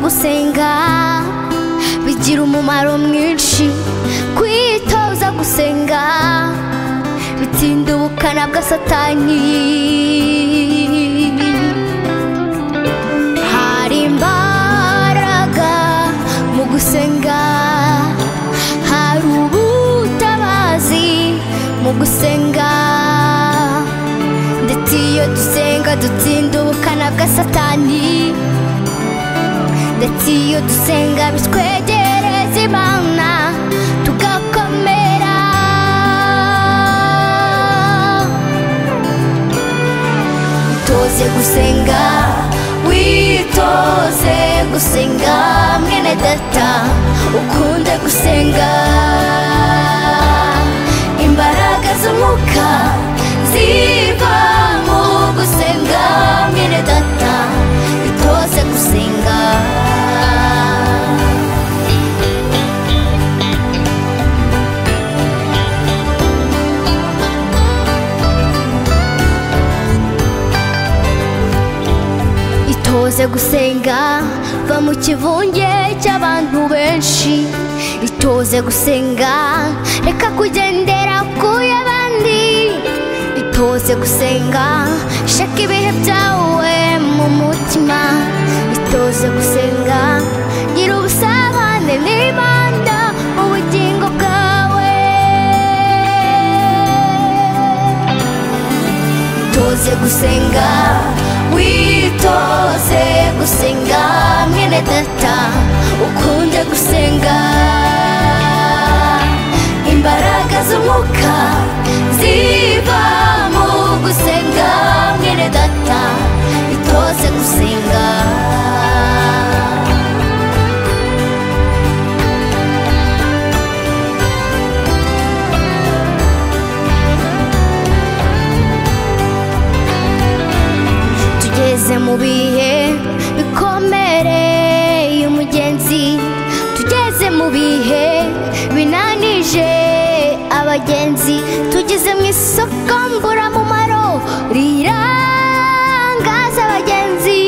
gusenga bigira umumaro mwinshi kwitoza gusenga bitinda ubukana bwa satani hari imbaraga mu gusenga hari ubutabazi mu gusenga ndetse iyo dusenga dutsinda ubukana bwa satani ndetse iyo dusenga bitwegereza imana tugakomera witoze gusenga witoze gusenga mwene data ukunde gusenga imbaraga z'umwuka ziva mu gusenga mwene data witoze gusenga itoze gusenga va mu kivunge cy'abantu benshi itoze gusenga reka kugendera ku y'abandi itoze gusenga shaka ibihe byawe mu mutima itoze gusenga gira ubusabane n'imana mu bugingo bwawe witoze gusenga witoze gusenga mwene data ukunde gusenga imbaraga z'umwuka ziva mu gusenga mwene data itoze gusenga tugeze mu bihe bikomereye umugenzi tugeze mu bihe binanije abagenzi tugeze mu isoko mburamumaro rirangaza abagenzi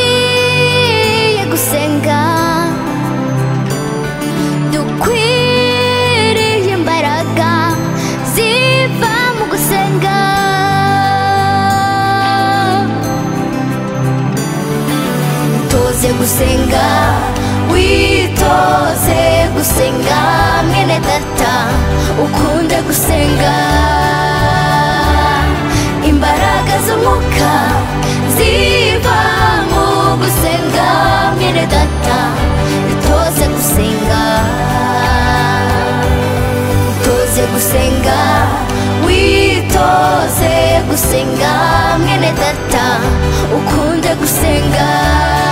dukwiye gusenga dukwiriye imbaraga ziva mu gusenga witoze gusenga witoze gusenga mwene data ukunde gusenga imbaraga z'umwuka ziva mu gusenga mwene data witoze gusenga witoze gusenga witoze gusenga mwene data ukunde gusenga